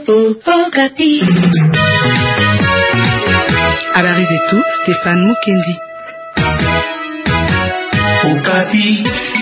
Habari zetu Stefan Mukendi. Okapi.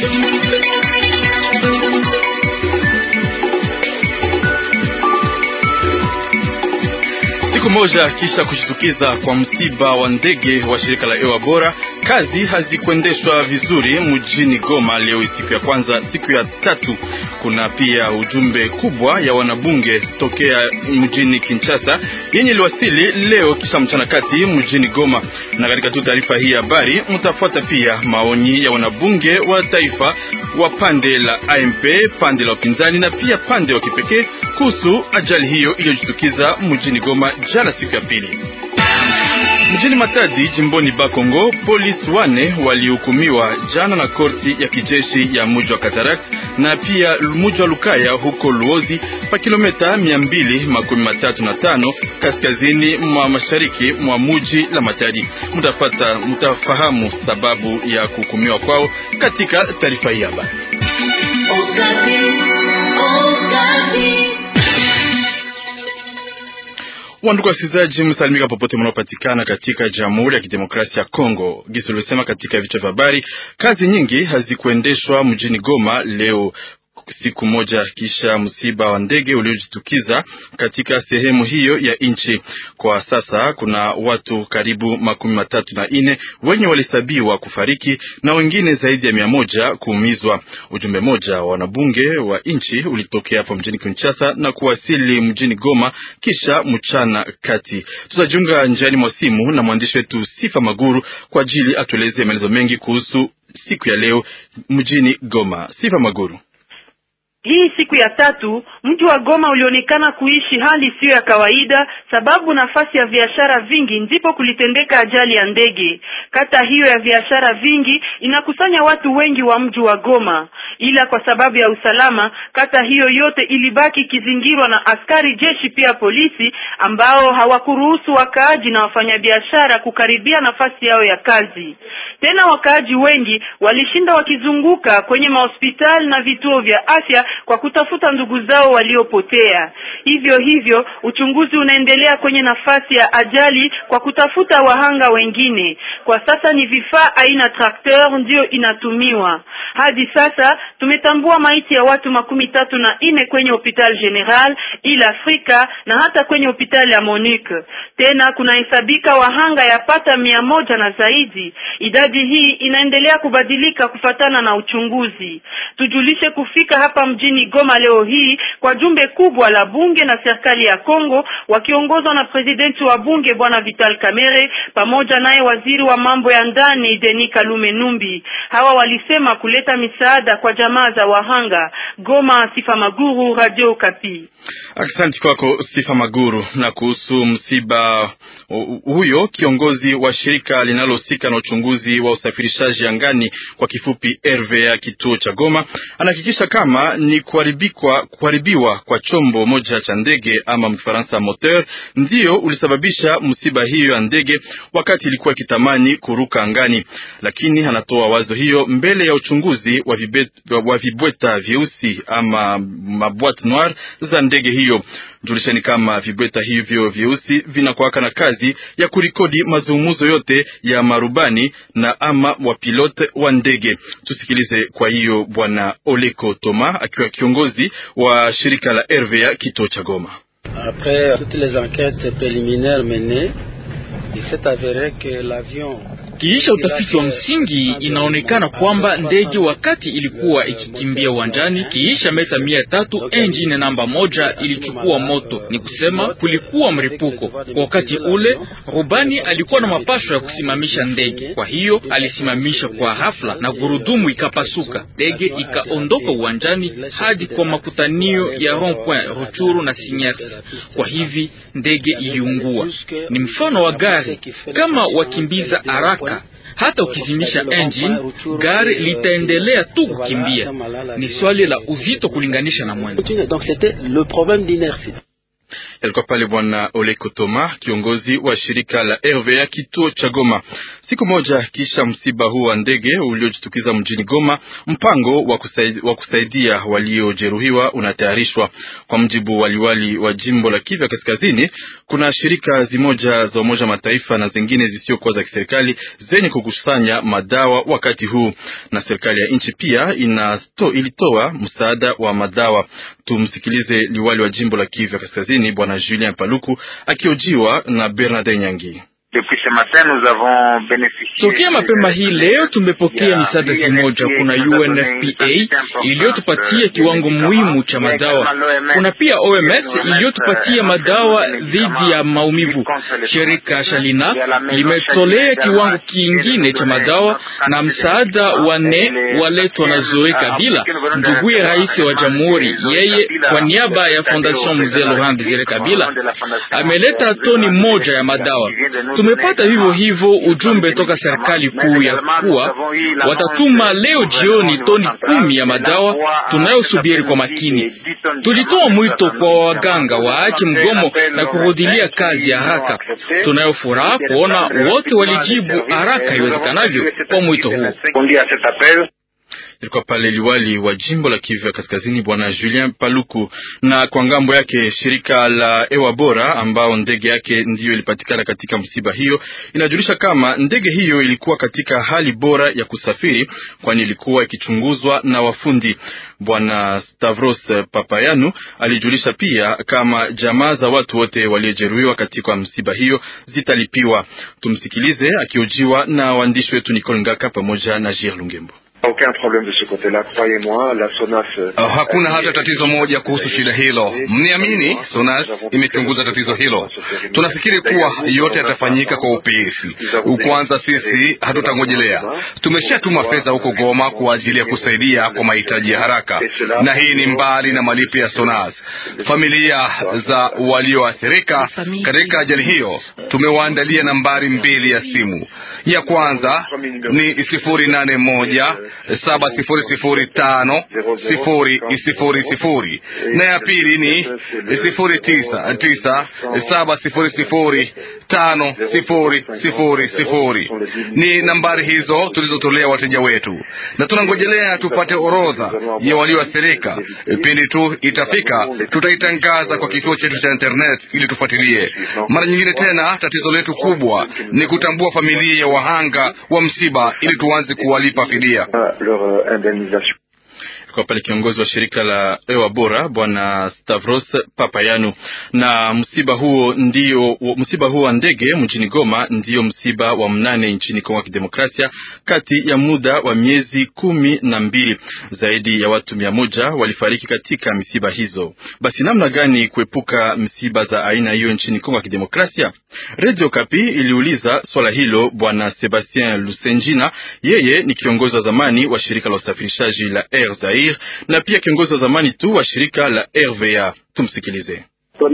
Siku moja kisha kushitukiza kwa msiba wa ndege wa shirika la hewa bora, kazi hazikuendeshwa vizuri mjini Goma leo siku ya kwanza. Siku ya tatu kuna pia ujumbe kubwa ya wanabunge tokea mjini Kinshasa yenye iliwasili leo kisha mchana kati mjini Goma, na katika tu taarifa hii habari mtafuata pia maoni ya wanabunge wa taifa wa pande la AMP, pande la upinzani na pia pande wa kipekee kuhusu ajali hiyo iliyojitukiza mjini Goma jana siku ya pili. Mjini Matadi jimboni Bakongo, polisi wane walihukumiwa jana na korti ya kijeshi ya muji wa Katarak na pia muji wa Lukaya huko Luozi pa kilomita mia mbili makumi matatu na tano kaskazini mwa mashariki mwa muji la Matadi. Mtafata, mtafahamu sababu ya kuhukumiwa kwao katika taarifa hii hapa. Wandugu wasikilizaji, msalimika popote mnaopatikana katika Jamhuri ya Kidemokrasia ya Kongo. Gisi uliosema katika vichwa vya habari, kazi nyingi hazikuendeshwa mjini Goma leo siku moja kisha msiba wa ndege uliojitukiza katika sehemu hiyo ya nchi. Kwa sasa kuna watu karibu makumi matatu na nne wenye walihesabiwa kufariki na wengine zaidi ya mia moja kuumizwa. Ujumbe moja wa wanabunge wa nchi ulitokea hapo mjini Kinshasa na kuwasili mjini Goma kisha mchana kati. Tutajiunga njiani mwa simu na mwandishi wetu Sifa Maguru kwa ajili atueleze maelezo mengi kuhusu siku ya leo mjini Goma. Sifa Maguru. Hii siku ya tatu mji wa Goma ulionekana kuishi hali isiyo ya kawaida, sababu nafasi ya biashara vingi ndipo kulitendeka ajali ya ndege. Kata hiyo ya biashara vingi inakusanya watu wengi wa mji wa Goma, ila kwa sababu ya usalama, kata hiyo yote ilibaki ikizingirwa na askari jeshi, pia polisi ambao hawakuruhusu wakaaji na wafanyabiashara kukaribia nafasi yao ya kazi. Tena wakaaji wengi walishinda wakizunguka kwenye mahospitali na vituo vya afya kwa kutafuta ndugu zao waliopotea. Hivyo hivyo uchunguzi unaendelea kwenye nafasi ya ajali kwa kutafuta wahanga wengine. Kwa sasa ni vifaa aina trakteur ndiyo inatumiwa. Hadi sasa tumetambua maiti ya watu makumi tatu na nne kwenye hopital general ila Afrika na hata kwenye hospitali ya Monique. Tena kunahesabika wahanga yapata mia moja na zaidi. Idadi hii inaendelea kubadilika kufatana na uchunguzi. Tujulishe kufika hapa mjini Goma leo hii kwa jumbe kubwa la bunge na serikali ya Kongo wakiongozwa na presidenti wa bunge bwana Vital Kamerhe pamoja naye waziri wa mambo ya ndani Denis Kalume Numbi. Hawa walisema kuleta misaada kwa jamaa za wahanga. Goma, Sifa Maguru, Radio Kapi. Asante kwako Sifa Maguru. Na kuhusu msiba huyo, kiongozi wa shirika linalohusika na uchunguzi wa usafirishaji angani kwa kifupi RVA kituo cha Goma anahakikisha kama ni kuharibikwa kuharibiwa kwa chombo moja cha ndege ama mfaransa moteur ndiyo ulisababisha msiba hiyo ya ndege wakati ilikuwa ikitamani kuruka angani, lakini anatoa wazo hiyo mbele ya uchunguzi wa, vibet, wa vibweta vyeusi ama mabwate noir za ndege hiyo. Julishani kama vibweta hivyo vyeusi vinakuwaka na kazi ya kurikodi mazungumzo yote ya marubani na ama wapilote wa ndege. Tusikilize kwa hiyo bwana Oleko Toma akiwa kiongozi wa shirika la RVA kituo cha Goma. Après toutes les enquêtes préliminaires menées, il s'est avéré que l'avion Kiisha utafiti wa msingi, inaonekana kwamba ndege wakati ilikuwa ikikimbia uwanjani, kiisha meta mia tatu engine namba moja ilichukua moto, ni kusema kulikuwa mripuko. Kwa wakati ule rubani alikuwa na mapasho ya kusimamisha ndege, kwa hiyo alisimamisha kwa hafla na gurudumu ikapasuka, ndege ikaondoka uwanjani hadi kwa makutanio ya rond-point Ruchuru na Sinyas. Kwa hivi ndege iliungua. Ni mfano wa gari, kama wakimbiza haraka hata ukizimisha engine gari litaendelea tu kukimbia. Ni swali la uzito kulinganisha na mwendo. Alikuwa pale Bwana Ole Kotoma, kiongozi wa shirika la RVA kituo cha Goma. Siku moja kisha msiba huu wa ndege uliojitukiza mjini Goma, mpango wa kusaidia, wa kusaidia waliojeruhiwa unatayarishwa. Kwa mjibu waliwali wa jimbo la Kivu Kaskazini, kuna shirika zimoja za Umoja Mataifa na zingine zisiokuwa za kiserikali zenye kukusanya madawa wakati huu, na serikali ya nchi pia inato, ilitoa msaada wa madawa. Tumsikilize liwali wa jimbo la Kivu Kaskazini Bwana Julien Paluku akiojiwa na Bernard Nyangi. Tokea mapema hii leo tumepokea misaada zimoja. Kuna UNFPA iliyotupatia kiwango muhimu cha madawa. Kuna pia OMS iliyotupatia madawa dhidi ya maumivu. Shirika Shalina limetolea kiwango kingine cha madawa, na msaada wanne waletwa na Zoe Kabila, nduguye rais wa jamhuri. Yeye kwa niaba ya Fondation Mzee Laurent Desire Kabila ameleta toni moja ya madawa. Tumepata vivyo hivyo ujumbe toka serikali kuu ya kuwa watatuma leo jioni toni kumi ya madawa tunayosubiri kwa makini. Tulitoa mwito kwa waganga waache mgomo na kurudilia kazi ya haraka. Tunayofuraha kuona wote walijibu haraka iwezekanavyo kwa mwito huu. Ilikuwa pale liwali wa jimbo la Kivu ya Kaskazini bwana Julien Paluku. Na kwa ngambo yake shirika la Ewa Bora ambao ndege yake ndiyo ilipatikana katika msiba hiyo, inajulisha kama ndege hiyo ilikuwa katika hali bora ya kusafiri, kwani ilikuwa ikichunguzwa na wafundi. Bwana Stavros Papayanu alijulisha pia kama jamaa za watu wote waliojeruhiwa katika msiba hiyo zitalipiwa. Tumsikilize akiojiwa na waandishi wetu Nicole Ngaka pamoja na Jir Lungembo. Uh, hakuna hata tatizo moja kuhusu shida hilo, mniamini. Sonas imechunguza tatizo hilo. Tunafikiri kuwa yote yatafanyika kwa upesi. Kwanza sisi hatutangojelea, tumeshatuma fedha huko Goma kwa ajili ya kusaidia kwa mahitaji ya haraka, na hii ni mbali na malipo ya Sonas. Familia za walioathirika katika ajali hiyo tumewaandalia nambari mbili ya simu. Ya kwanza ni sifuri nane moja saba sifuri sifuri tano sifuri sifuri sifuri na ya pili ni sifuri tisa tisa saba sifuri sifuri tano sifuri sifuri sifuri. Ni nambari hizo tulizotolea wateja wetu, na tunangojelea tupate orodha ya walioathirika. Pindi tu itafika, tutaitangaza kwa kituo chetu cha internet ili tufuatilie. Mara nyingine tena, tatizo letu kubwa ni kutambua familia ya wahanga wa msiba ili tuanze kuwalipa fidia. Kwa pale kiongozi wa shirika la Ewa Bora bwana Stavros Papayanu. Na msiba huo ndio msiba huo wa ndege mjini Goma ndio msiba wa mnane nchini Kongo ya Kidemokrasia kati ya muda wa miezi kumi na mbili. Zaidi ya watu mia moja walifariki katika misiba hizo. Basi namna gani kuepuka msiba za aina hiyo nchini Kongo ya Kidemokrasia? Radio Kapi iliuliza swala hilo bwana Sebastien Lusenjina, yeye ni kiongozi wa zamani wa shirika la usafirishaji la Air Zaire na pia kiongozi wa zamani tu wa shirika la RVA. Tumsikilize.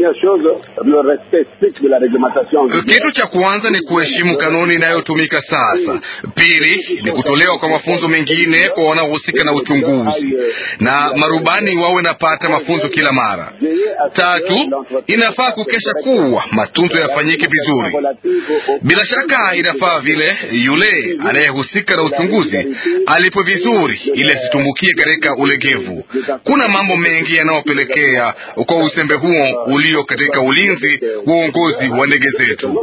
Kitu cha kwanza ni kuheshimu kanuni inayotumika sasa. Pili ni kutolewa kwa mafunzo mengine kwa wanaohusika na uchunguzi, na marubani wawe napata mafunzo kila mara. Tatu, inafaa kukesha kuwa matunzo yafanyike vizuri. Bila shaka, inafaa vile yule anayehusika na uchunguzi alipo vizuri, ili asitumbukie katika ulegevu. Kuna mambo mengi yanayopelekea kwa usembe huo ulio katika ulinzi wa uongozi wa ndege zetu.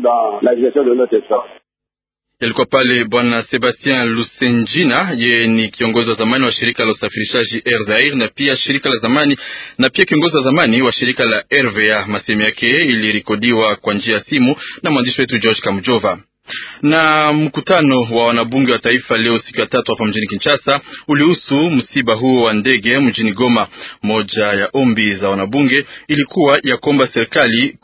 Yalikuwa pale bwana Sebastien Lusenjina, yeye ni kiongozi wa zamani wa shirika la usafirishaji Air Zaire na pia shirika la zamani na pia kiongozi wa zamani wa shirika la RVA. Masemi yake ilirekodiwa kwa njia ya simu na mwandishi wetu George Kamjova na mkutano wa wanabunge wa taifa leo siku ya tatu hapa mjini Kinshasa ulihusu msiba huo wa ndege mjini Goma. Moja ya ombi za wanabunge ilikuwa ya kuomba serikali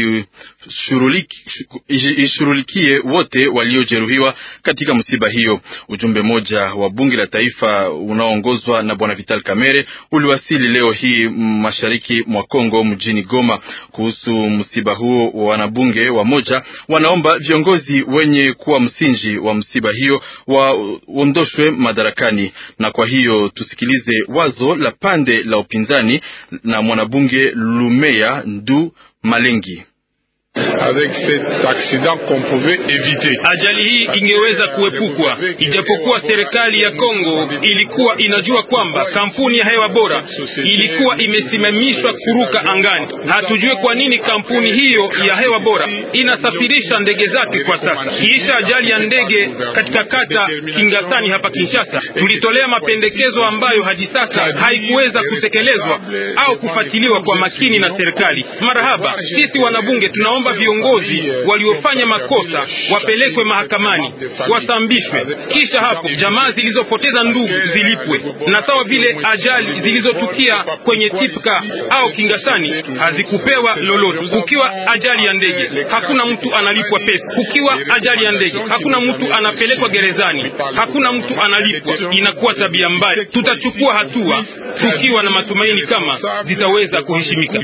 kujishughulikie wote waliojeruhiwa katika msiba hiyo. Ujumbe mmoja wa bunge la taifa unaoongozwa na bwana Vital Kamerhe uliwasili leo hii mashariki mwa Kongo mjini Goma. Kuhusu msiba huo wa wanabunge wa moja wanaomba viongozi wenye kuwa msingi wa msiba hiyo waondoshwe madarakani. Na kwa hiyo tusikilize wazo la pande la upinzani na mwanabunge Lumeya Ndu Malengi. Avec cet accident qu'on pouvait éviter. Ajali hii ingeweza kuepukwa, ijapokuwa serikali ya Kongo ilikuwa inajua kwamba kampuni ya hewa bora ilikuwa imesimamishwa kuruka angani. Hatujue kwa nini kampuni hiyo ya hewa bora inasafirisha ndege zake kwa sasa. Kiisha ajali ya ndege katika kata Kingasani hapa Kinshasa, tulitolea mapendekezo ambayo hadi sasa haikuweza kutekelezwa au kufuatiliwa kwa makini na serikali. Marahaba, sisi wanabunge tunaomba viongozi waliofanya makosa wapelekwe mahakamani, wasambishwe, kisha hapo jamaa zilizopoteza ndugu zilipwe, na sawa vile ajali zilizotukia kwenye Tipka au Kingasani hazikupewa lolote. Kukiwa ajali ya ndege, hakuna mtu analipwa pesa. Kukiwa ajali ya ndege, hakuna mtu anapelekwa gerezani, hakuna mtu analipwa. Inakuwa tabia mbaya. Tutachukua hatua tukiwa na matumaini kama zitaweza kuheshimika.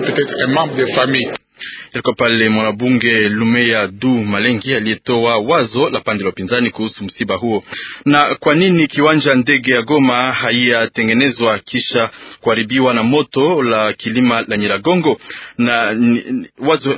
Ilikuwa pale mwanabunge Lumeya Du Malengi aliyetoa wazo la pande la upinzani kuhusu msiba huo. Na kwa nini kiwanja ndege ya Goma haiyatengenezwa kisha kuharibiwa na moto la kilima la Nyiragongo? Na ni, wazo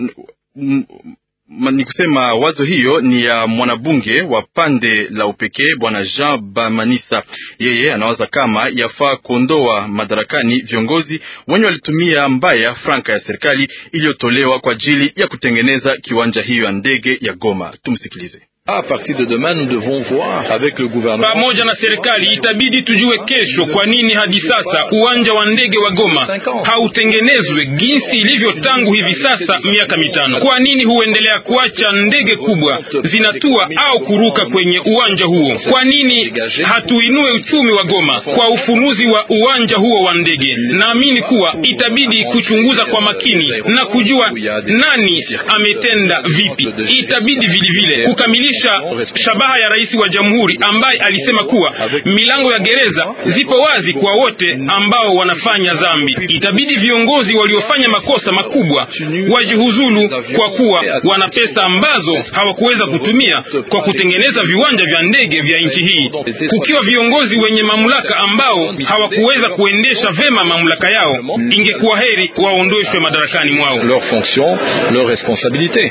ni kusema wazo hiyo ni ya mwanabunge wa pande la upekee bwana Jean Bamanisa. Yeye anawaza kama yafaa kuondoa madarakani viongozi wenye walitumia mbaya franka ya serikali iliyotolewa kwa ajili ya kutengeneza kiwanja hiyo ya ndege ya Goma. Tumsikilize. A partir de demain nous devons voir avec le gouvernement. Pamoja na serikali itabidi tujue kesho kwa nini hadi sasa uwanja wa ndege wa Goma hautengenezwe jinsi ilivyo tangu hivi sasa miaka mitano. Kwa nini huendelea kuacha ndege kubwa zinatua au kuruka kwenye uwanja huo? Kwa nini hatuinue uchumi wa Goma kwa ufunuzi wa uwanja huo wa ndege? Naamini kuwa itabidi kuchunguza kwa makini na kujua nani ametenda vipi. Itabidi vilevile kukamilisha shabaha ya rais wa jamhuri ambaye alisema kuwa milango ya gereza zipo wazi kwa wote ambao wanafanya dhambi. Itabidi viongozi waliofanya makosa makubwa wajihuzulu, kwa kuwa wana pesa ambazo hawakuweza kutumia kwa kutengeneza viwanja vya ndege vya nchi hii. Kukiwa viongozi wenye mamlaka ambao hawakuweza kuendesha vema mamlaka yao, ingekuwa heri waondoshwe madarakani mwao. Leur fonction, leur responsabilité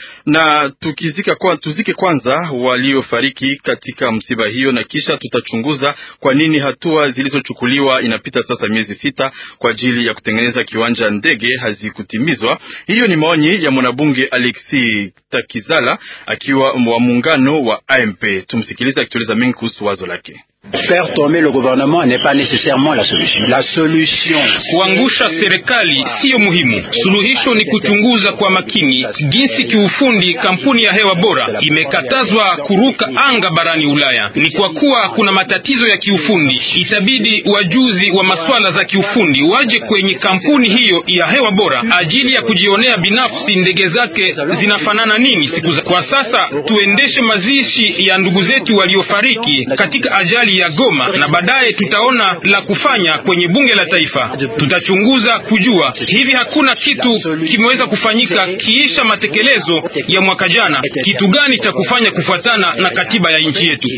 na tukizika kwa, tuzike kwanza waliofariki katika msiba hiyo, na kisha tutachunguza kwa nini hatua zilizochukuliwa inapita sasa miezi sita kwa ajili ya kutengeneza kiwanja ndege hazikutimizwa. Hiyo ni maoni ya mwanabunge Alexi Takizala akiwa wa muungano wa AMP. Tumsikilize akitueleza mengi kuhusu wazo lake. Faire tomber le gouvernement n'est pas nécessairement la solution. La solution, kuangusha serikali siyo muhimu. Suluhisho ni kuchunguza kwa makini jinsi kiufundi kampuni ya hewa bora imekatazwa kuruka anga barani Ulaya. Ni kwa kuwa kuna matatizo ya kiufundi, itabidi wajuzi wa masuala za kiufundi waje kwenye kampuni hiyo ya hewa bora ajili ya kujionea binafsi ndege zake zinafanana nini siku za. Kwa sasa tuendeshe mazishi ya ndugu zetu waliofariki katika ajali ya Goma na baadaye tutaona la kufanya kwenye bunge la taifa. Tutachunguza kujua hivi hakuna kitu kimeweza kufanyika kiisha matekelezo ya mwaka jana, kitu gani cha kufanya kufuatana na katiba ya nchi yetu.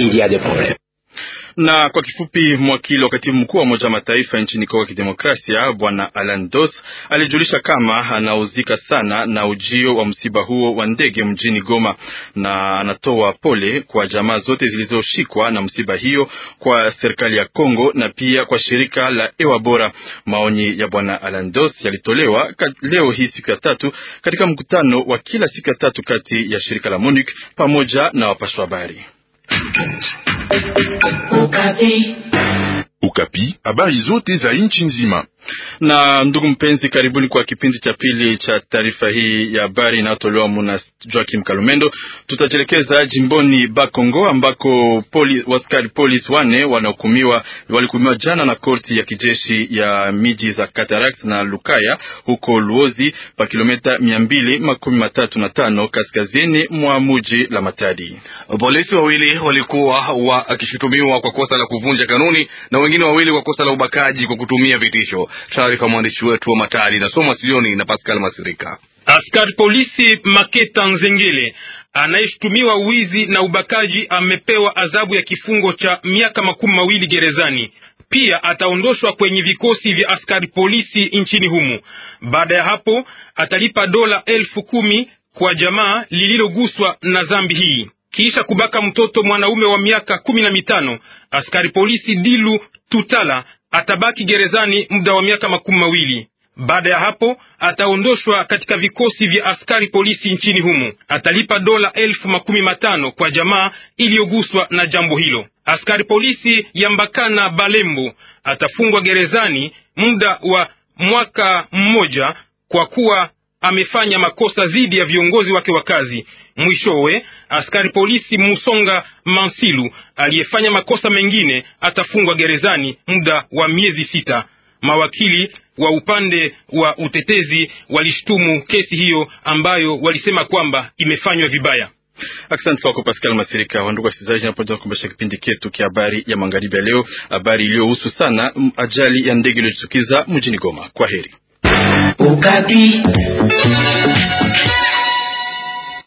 Na kwa kifupi, mwakili wa katibu mkuu wa Umoja wa Mataifa nchini Kongo ya Kidemokrasia Bwana Alan Dos alijulisha kama anauzika sana na ujio wa msiba huo wa ndege mjini Goma, na anatoa pole kwa jamaa zote zilizoshikwa na msiba hiyo, kwa serikali ya Kongo na pia kwa shirika la Ewa Bora. Maoni ya Bwana Alan Dos yalitolewa leo hii siku ya tatu katika mkutano wa kila siku ya tatu kati ya shirika la MONUC pamoja na wapashwa habari. Ukapi. Ukapi, habari zote za nchi nzima. Na ndugu mpenzi, karibuni kwa kipindi cha pili cha taarifa hii ya habari inayotolewa muna Joakim Kalumendo. Tutajelekeza jimboni Bakongo ambako poli, waskari polisi wane wanahukumiwa walihukumiwa jana na korti ya kijeshi ya miji za Cataract na Lukaya huko Luozi pa kilomita mia mbili makumi matatu na tano kaskazini mwa muji la Matadi. Polisi wawili walikuwa wakishutumiwa kwa kosa la kuvunja kanuni na wengine wawili kwa kosa la ubakaji kwa kutumia vitisho. Taarifa mwandishi wetu wa Matadi nasoma studioni na Pascal Masirika. Askari polisi Maketa Nzengele anayeshutumiwa wizi na ubakaji amepewa adhabu ya kifungo cha miaka makumi mawili gerezani. Pia ataondoshwa kwenye vikosi vya askari polisi nchini humu. Baada ya hapo atalipa dola elfu kumi kwa jamaa lililoguswa na dhambi hii. Kisha kubaka mtoto mwanaume wa miaka kumi na mitano, askari polisi Dilu Tutala atabaki gerezani muda wa miaka makumi mawili. Baada ya hapo ataondoshwa katika vikosi vya askari polisi nchini humu. Atalipa dola elfu makumi matano kwa jamaa iliyoguswa na jambo hilo. Askari polisi ya Mbakana Balembo atafungwa gerezani muda wa mwaka mmoja kwa kuwa amefanya makosa dhidi ya viongozi wake wa kazi. Mwishowe, askari polisi Musonga Mansilu aliyefanya makosa mengine atafungwa gerezani muda wa miezi sita. Mawakili wa upande wa utetezi walishtumu kesi hiyo ambayo walisema kwamba imefanywa vibaya. Asante kwako Pascal Masirika. Wandugu wasikilizaji, napoja kukumbusha kipindi chetu kia habari ya magharibi ya leo, habari iliyohusu sana ajali ya ndege iliyojitukiza mjini Goma. Kwa heri. Ukapi.